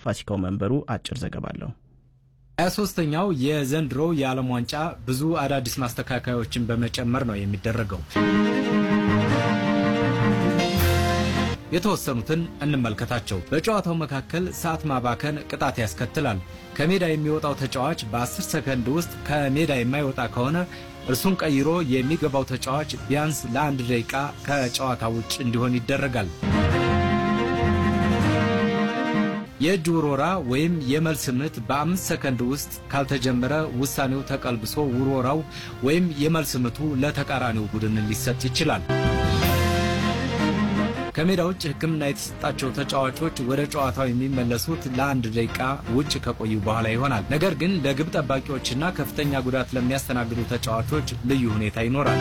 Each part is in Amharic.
ፋሲካው መንበሩ አጭር ዘገባ አለው። 23ኛው የዘንድሮ የዓለም ዋንጫ ብዙ አዳዲስ ማስተካከያዎችን በመጨመር ነው የሚደረገው። የተወሰኑትን እንመልከታቸው። በጨዋታው መካከል ሰዓት ማባከን ቅጣት ያስከትላል። ከሜዳ የሚወጣው ተጫዋች በ10 ሰከንድ ውስጥ ከሜዳ የማይወጣ ከሆነ እርሱን ቀይሮ የሚገባው ተጫዋች ቢያንስ ለአንድ ደቂቃ ከጨዋታ ውጭ እንዲሆን ይደረጋል። የእጅ ውርወራ ወይም የመልስ ምት በአምስት ሰከንድ ውስጥ ካልተጀመረ ውሳኔው ተቀልብሶ ውርወራው ወይም የመልስ ምቱ ለተቃራኒው ቡድን ሊሰጥ ይችላል። ከሜዳ ውጭ ሕክምና የተሰጣቸው ተጫዋቾች ወደ ጨዋታው የሚመለሱት ለአንድ ደቂቃ ውጭ ከቆዩ በኋላ ይሆናል። ነገር ግን ለግብ ጠባቂዎችና ከፍተኛ ጉዳት ለሚያስተናግዱ ተጫዋቾች ልዩ ሁኔታ ይኖራል።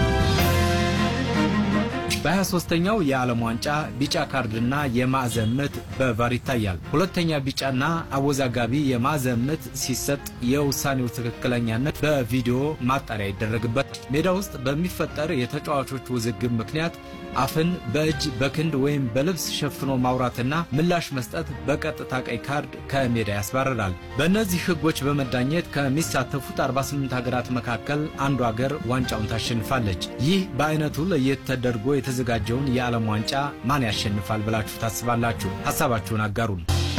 በ23ኛው የዓለም ዋንጫ ቢጫ ካርድና የማዕዘን ምት በቫር ይታያል። ሁለተኛ ቢጫና አወዛጋቢ የማዕዘን ምት ሲሰጥ የውሳኔው ትክክለኛነት በቪዲዮ ማጣሪያ ይደረግበት። ሜዳ ውስጥ በሚፈጠር የተጫዋቾች ውዝግብ ምክንያት አፍን በእጅ በክንድ ወይም በልብስ ሸፍኖ ማውራትና ምላሽ መስጠት በቀጥታ ቀይ ካርድ ከሜዳ ያስባርራል። በእነዚህ ሕጎች በመዳኘት ከሚሳተፉት 48 ሀገራት መካከል አንዱ ሀገር ዋንጫውን ታሸንፋለች። ይህ በአይነቱ ለየት ተደርጎ የተዘጋጀውን የዓለም ዋንጫ ማን ያሸንፋል ብላችሁ ታስባላችሁ? ሀሳባችሁን አጋሩን።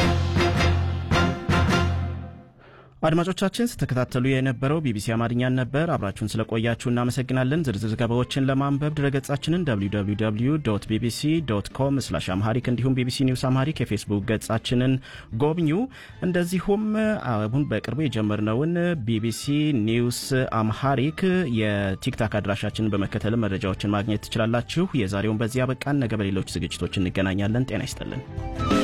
አድማጮቻችን ስተከታተሉ የነበረው ቢቢሲ አማርኛን ነበር። አብራችሁን ስለቆያችሁ እናመሰግናለን። ዝርዝር ዘገባዎችን ለማንበብ ድረገጻችንን www ቢቢሲ ዶት ኮም ስላሽ አምሃሪክ እንዲሁም ቢቢሲ ኒውስ አምሃሪክ የፌስቡክ ገጻችንን ጎብኙ። እንደዚሁም አሁን በቅርቡ የጀመርነውን ቢቢሲ ኒውስ አምሃሪክ የቲክታክ አድራሻችንን በመከተል መረጃዎችን ማግኘት ትችላላችሁ። የዛሬውን በዚህ አበቃን። ነገ በሌሎች ዝግጅቶች እንገናኛለን። ጤና ይስጥልን።